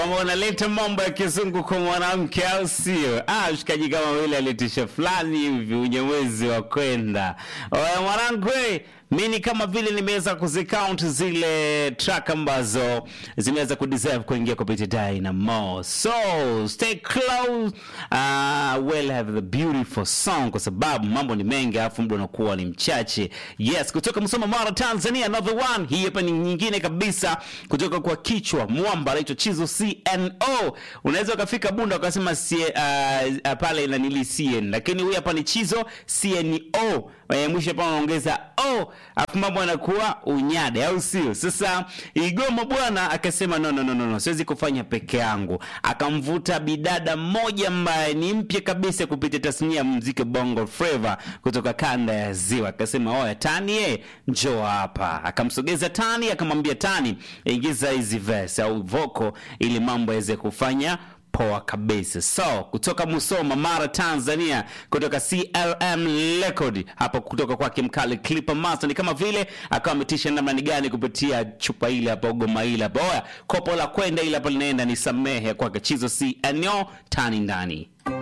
Kama unaleta mambo ya kizungu kwa mwanamke au sio? Ah, mshikaji kama vile alitisha fulani hivi unyamwezi wa kwenda. Oya mwanangu, we, mi ni kama vile nimeweza kuzicount zile track ambazo zimeweza kudeserve kuingia kupitia Dynamo. So, stay close. Uh, we'll have the beautiful song kwa sababu mambo ni mengi alafu muda unakuwa ni mchache. Yes, kutoka Msoma Mara Tanzania, another one. Hii hapa ni nyingine kabisa kutoka kwa kichwa mwamba anaitwa Chizo CNO. Unaweza ukafika Bunda ukasema C, uh, uh, pale inanili CN, lakini huyu hapa ni Chizo CNO. Eh, mwisho hapa anaongeza o, afu mambo yanakuwa unyade, au sio? Sasa Igoma bwana akasema no, no, no, no, no, siwezi kufanya peke yangu. Akamvuta bidada mmoja ambaye ni mpya kabisa kupitia tasnia ya muziki Bongo Flava kutoka kanda ya Ziwa, akasema oya, Tani ye, njoo hapa. Akamsogeza Tani, akamwambia Tani, ingiza hizi verse au voko ili mambo yaweze kufanya poa kabisa. So kutoka Musoma, Mara, Tanzania, kutoka CLM Record hapo, kutoka kwake mkali Clipper Master, ni kama vile akawa ametisha namna ni gani kupitia chupa ile hapo, goma ile hapo, oya, kopo la kwenda ile hapo linaenda ni samehe kwake Chizo CNO tani ndani